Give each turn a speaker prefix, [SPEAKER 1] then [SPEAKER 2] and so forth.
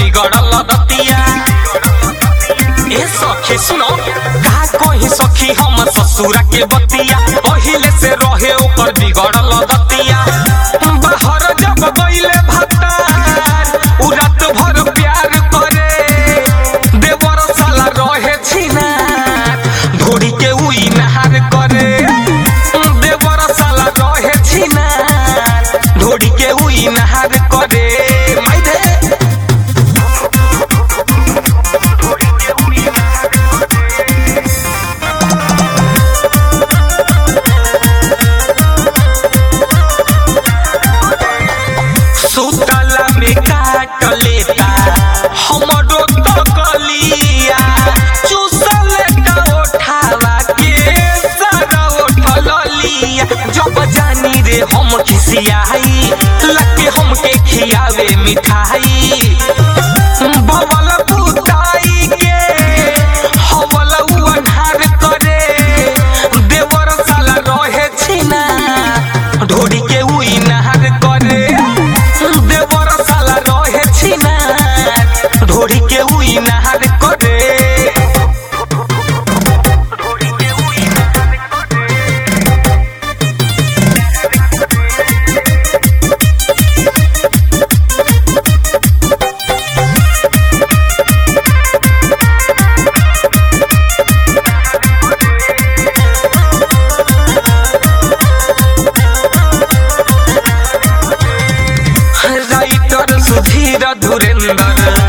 [SPEAKER 1] बिगड़ल दतिया ए सखी सुनो का कही सखी हम ससुरा के बतिया पहिले से रहे ओकर बिगड़ल दतिया बाहर जब गइले भतार उ रात भर प्यार करे देवर साला रहे छिना धोड़ी के उई नहार करे देवर साला रहे छिना धोड़ी के उई नहार करे माई दे सुतला में काट लेता हमरो तकलिया चूसल का उठावा के सारा उठल लिया जब जानी रे हम खिसियाई लगे हमके खियावे मिठाई बवल बुताई के हवल उ अन्हार करे देवर साला रहे छिना ढोरी के उई नहार करे देवर साला रहे छिना ढोरी के उई नहार करे राइटर सुधीर धुरेंद्र